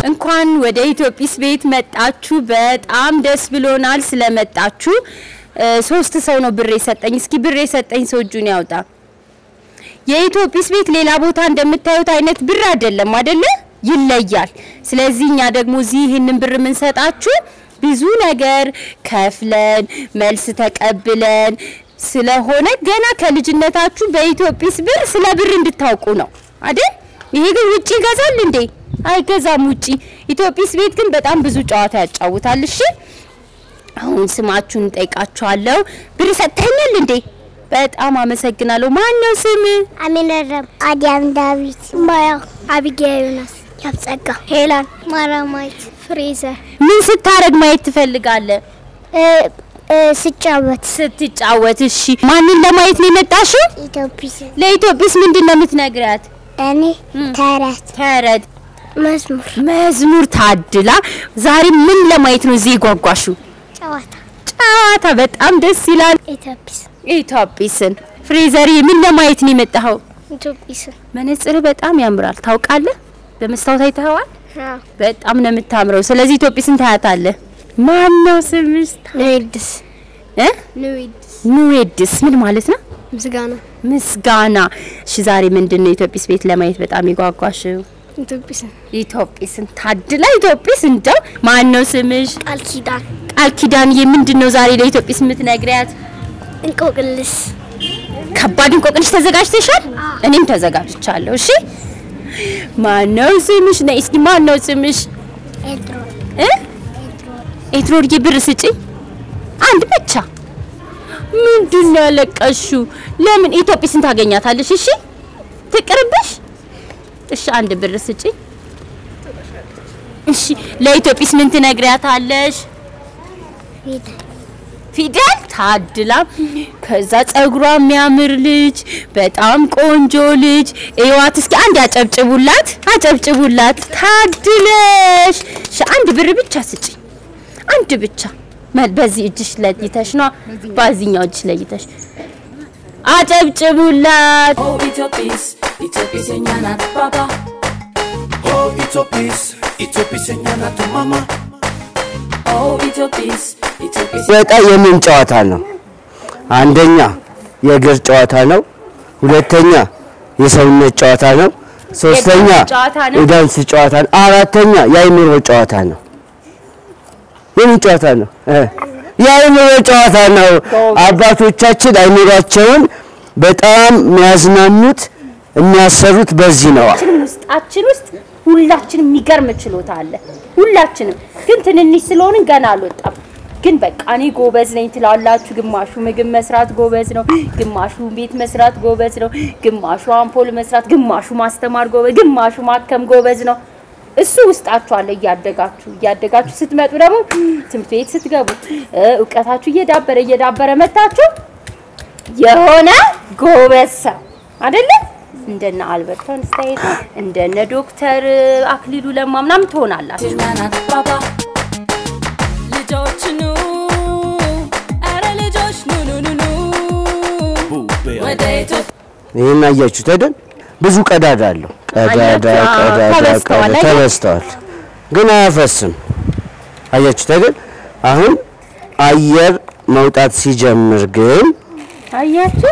እንኳን ወደ ኢትዮጲስ ቤት መጣችሁ። በጣም ደስ ብሎናል ስለመጣችሁ። እ፣ ሶስት ሰው ነው ብር የሰጠኝ። እስኪ ብር የሰጠኝ ሰው እጁን ያውጣ። የኢትዮጲስ ቤት ሌላ ቦታ እንደምታዩት አይነት ብር አይደለም አይደለ? ይለያል። ስለዚህ እኛ ደግሞ እዚህ ይህንን ብር የምንሰጣችሁ ብዙ ነገር ከፍለን መልስ ተቀብለን ስለሆነ ገና ከልጅነታችሁ በኢትዮጲስ ብር ስለ ብር እንድታውቁ ነው አይደል? ይሄ ግን ውጪ ይገዛል እንዴ? አይገዛም ውጪ። ኢትዮጲስ ቤት ግን በጣም ብዙ ጨዋታ ያጫውታል። እሺ አሁን ስማችሁን እንጠይቃችኋለሁ። ብር ሰጥተኛል እንዴ? በጣም አመሰግናለሁ። ማን ነው ስም? አሚነረም፣ አዲያም፣ ዳዊት፣ ማያ፣ አቢጌያ፣ ዮናስ፣ ያብጸጋ፣ ሄላን፣ ማራማይት፣ ፍሬዘር። ምን ስታረግ ማየት ትፈልጋለህ? ስጫወት ስትጫወት። እሺ ማንን ለማየት ነው የመጣሽው? ኢትዮጲስ ለኢትዮጲስ ምንድን ነው የምትነግሪያት? እኔ ተረት ተረት፣ መዝሙር መዝሙር። ታድላ ዛሬ ምን ለማየት ነው እዚህ የጓጓሽው? ጨዋታ ጨዋታ። በጣም ደስ ይላል። ኢትዮጲስ ኢትዮጲስን። ፍሬዘሪ ምን ለማየት ነው የመጣኸው? ኢትዮጲስ መነጽር በጣም ያምራል። ታውቃለህ? በመስታወት አይተኸዋል? በጣም ነው የምታምረው። ስለዚህ ኢትዮጲስን ታያታለህ። ማን ነው ስምሽ? ንዊድስ እ ንዊድስ ኑዌድስ ምን ማለት ነው? ምስጋና ምስጋና። እሺ ዛሬ ምንድን ነው ኢትዮጲስ ቤት ለማየት በጣም የጓጓሽው? ኢትዮጲስን ኢትዮጲስን። ታድላ ኢትዮጲስ። እንደው ማን ነው ስምሽ? ቃል ኪዳን ቃል ኪዳንዬ። ምንድን ነው ዛሬ ለኢትዮጲስ የምትነግሪያት? እንቆቅልስ ከባድ እንቆቅልሽ ተዘጋጅተሻል? እኔም ተዘጋጅቻለሁ። እሺ ማን ነው ስምሽ? ነይ እስኪ ማን ነው ስምሽ? ኤድሮ እ ኤትሮድዬ ብር ስጪኝ አንድ ብቻ። ምንድን ነው ያለቀሽው? ለምን ኢትዮጲስን ታገኛታለሽ? እሺ ትቅርብሽ። እሺ አንድ ብር ስጪኝ። እሺ ለኢትዮጲስ ምን ትነግሪያታለሽ? ፊደል ፊደል ታድላ። ከዛ ጸጉሯ የሚያምር ልጅ፣ በጣም ቆንጆ ልጅ። እዋት እስኪ አንድ አጨብጭቡላት፣ አጨብጭቡላት። ታድለሽ። እሺ አንድ ብር ብቻ ስጪኝ፣ አንድ ብቻ። መ- በዚህ እጅሽ ለይተሽ ነው፣ በዚህኛው እጅሽ ለይተሽ አጨብጭቡላት። Oh, Itopis, Itopis enyana baba. Oh, Itopis, Itopis enyana tu mama. Oh, Itopis, Itopis በጣ የምን ጨዋታ ነው? አንደኛ የእግር ጨዋታ ነው። ሁለተኛ የሰውነት ጨዋታ ነው። ሶስተኛ የዳንስ ጨዋታ ነው። የዳንስ ጨዋታ ነው። አራተኛ የአይምሮ ጨዋታ ነው። የምን ጨዋታ ነው? እ የአይምሮ ጨዋታ ነው። አባቶቻችን አይምሯቸውን በጣም የሚያዝናኑት የሚያሰሩት በዚህ ነው። ሁላችንም ውስጣችን ውስጥ ሁላችንም የሚገርም ችሎታ አለ። ሁላችንም ግን ትንንሽ ስለሆንን ገና አልወጣም። ግን በቃ እኔ ጎበዝ ነኝ ትላላችሁ። ግማሹ ምግብ መስራት ጎበዝ ነው፣ ግማሹ ቤት መስራት ጎበዝ ነው፣ ግማሹ አምፖል መስራት፣ ግማሹ ማስተማር ጎበዝ፣ ግማሹ ማከም ጎበዝ ነው። እሱ ውስጣችሁ አለ። እያደጋችሁ እያደጋችሁ ስትመጡ ደግሞ ትምህርት ቤት ስትገቡ እ እውቀታችሁ እየዳበረ እየዳበረ መታችሁ የሆነ ጎበዝ ሰው አይደለ? እንደነ አልበርት አንስታይን እንደነ ዶክተር አክሊሉ ለማ ምናምን ትሆናላችሁ። enyana baba. ልጆች ኑ፣ ኧረ ልጆች ኑ ኑ ኑ ኑ ወደ ኢትዮጵያ ይህን አያችሁት አይደል? ብዙ ቀዳዳ አለው። ቀዳዳ አያችሁ? አዎ፣ ቀዳዳ ተበስተዋል ቀዳዳ አይደል? ተበስተዋል፣ ግን አያፈስም። አያችሁት አይደል? አሁን አየር መውጣት ሲጀምር ግን አያችሁ?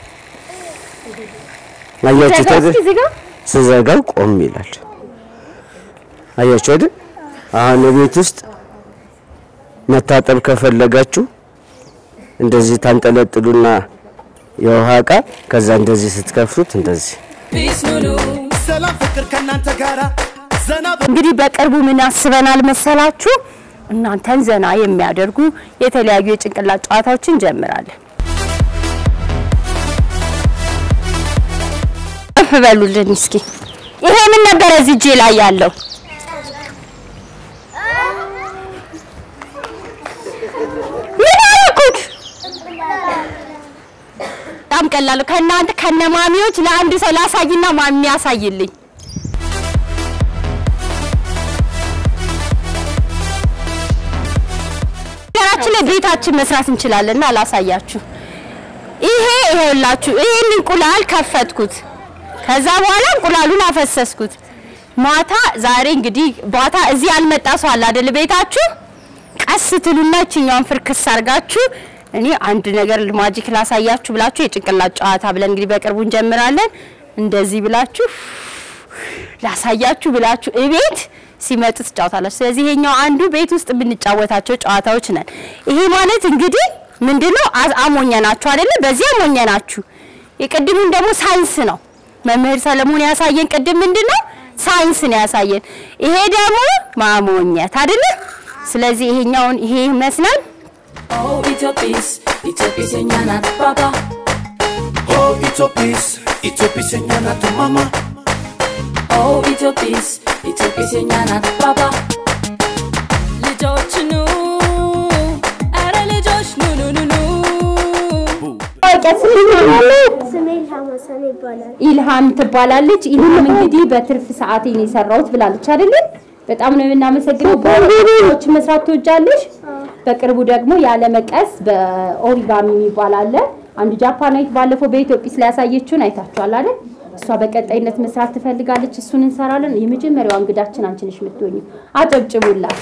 አያችሁት አይደል? እስኪ ዝጋ። ስዘጋው ቆም ይላል። አያችሁ አይደል? አሁን ቤት ውስጥ መታጠብ ከፈለጋችሁ እንደዚህ ታንጠለጥሉና የውሃ እቃ ከዛ እንደዚህ ስትከፍቱት እንደዚህ ፒስ ኑ ኑ ሰላም ፍቅር ከእናንተ ጋራ ዘና እንግዲህ በቅርቡ ምን አስበናል መሰላችሁ? እናንተን ዘና የሚያደርጉ የተለያዩ የጭንቅላት ጨዋታዎችን እንጀምራለን። እፍ በሉልን እስኪ። ይሄ ምን ነበረ እዚህ እጄ ላይ ያለው? ምን አደረኩት? በጣም ቀላል ነው። ከእናንተ ከነማሚዎች ለአንድ ሰው ላሳይና ማሚ ያሳይልኝ። ነገራችን ላይ ቤታችን መስራት እንችላለንና አላሳያችሁ። ይሄ ይሄውላችሁ፣ ይሄን እንቁላል ከፈትኩት። ከዛ በኋላ እንቁላሉን አፈሰስኩት። ማታ ዛሬ እንግዲህ ማታ እዚህ ያልመጣ ሰው አለ አይደል? ቤታችሁ ቀስ ትሉና እችኛውን ፍርክስ አርጋችሁ እኔ አንድ ነገር ማጂክ ላሳያችሁ ብላችሁ የጭንቅላት ጨዋታ ብለን እንግዲህ በቅርቡ እንጀምራለን። እንደዚህ ብላችሁ ላሳያችሁ ብላችሁ እቤት ሲመጡ ትጫወታላችሁ። ስለዚህ ይሄኛው አንዱ ቤት ውስጥ የምንጫወታቸው ጨዋታዎች ነን። ይሄ ማለት እንግዲህ ምንድነው አ- አሞኘናችሁ አይደለ? በዚህ አሞኘናችሁ። የቅድሙን ደግሞ ሳይንስ ነው መምህር ሰለሞን ያሳየን። ቅድም ምንድነው ሳይንስ ነው ያሳየን። ይሄ ደግሞ ማሞኘት አይደለ? ስለዚህ ይሄኛውን ይሄ ይመስላል። Oh, Ethiopies, Ethiopies señana papa. Oh, Ethiopies, Ethiopies señana tu mamá. Oh, Ethiopies, Ethiopies señana papa. ልጆች ኑ አረ ልጆች ኑ ኑ ኑ ኑ ስሜ ኢልሃም ሀሰን ይባላል። ኢልሃም ትባላለች። ኢልሃም እንግዲህ በትርፍ ሰዓቴ ነው የሰራሁት ብላለች አይደለ? በጣም ነው የምናመሰግነው። በሮች መስራት ትወጃለሽ? በቅርቡ ደግሞ ያለ መቀስ በኦሪጋሚ የሚባል አለ። አንዱ ጃፓናዊት ባለፈው በኢትዮጵያ ስላያሳየችውን አይታችኋል አይደል? እሷ በቀጣይነት መስራት ትፈልጋለች። እሱን እንሰራለን። የመጀመሪያዋ እንግዳችን አንቺ ነሽ የምትሆኚው። አጨብጭቡላት።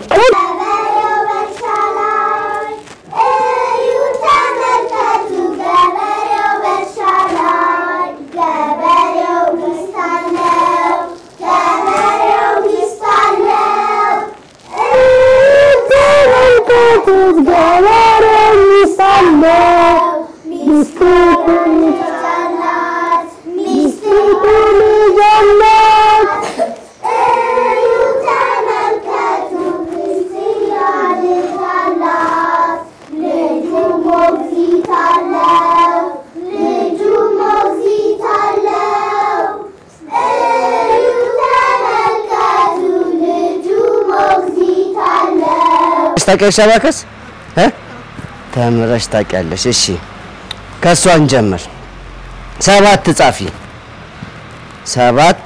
ታውቂያለሽ አባከስ እ ተምረሽ ታውቂያለሽ? እሺ ከእሷ እንጀምር። ሰባት ጻፊ። ሰባት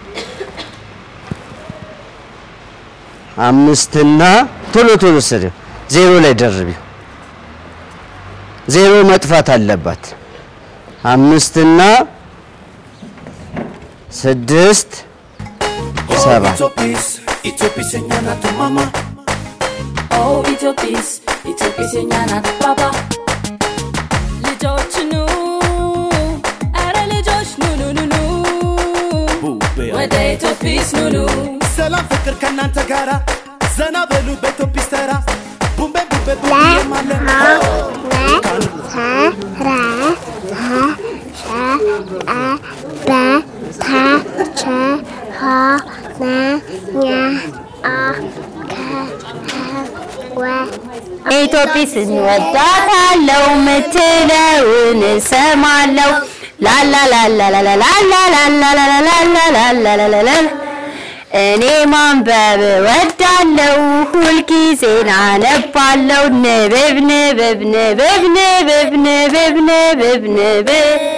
አምስትና ቶሎ ቶሎ ስሪ። ዜሮ ላይ ደርቢው። ዜሮ መጥፋት አለባት። አምስትና ስድስት Oh, ሰባት Ethiopies, Ethiopies señana tu mamá. Oh, Ethiopies, Ethiopies señana papa. ልጆች ኑ አረ ልጆች ኑ ኑ ኑ ኑ ወደ ኢትዮጲስ ኑ ኑ ሰላም ፍቅር ከእናንተ ጋራ ዘና በሉ በኢትዮጲስ ተራ ቡምቤ ቡምቤ ቡምቤ ማለ ኢትዮጵስ እንወዳታለው ምትለውን እሰማለው ላላላላላላላላላላላላላላላላ እኔ ማንበብ ወዳለው ሁልጊዜ አነባለው ንብብ ንብብ ንብብ ንብብ ንብብ ንብብ ንብብ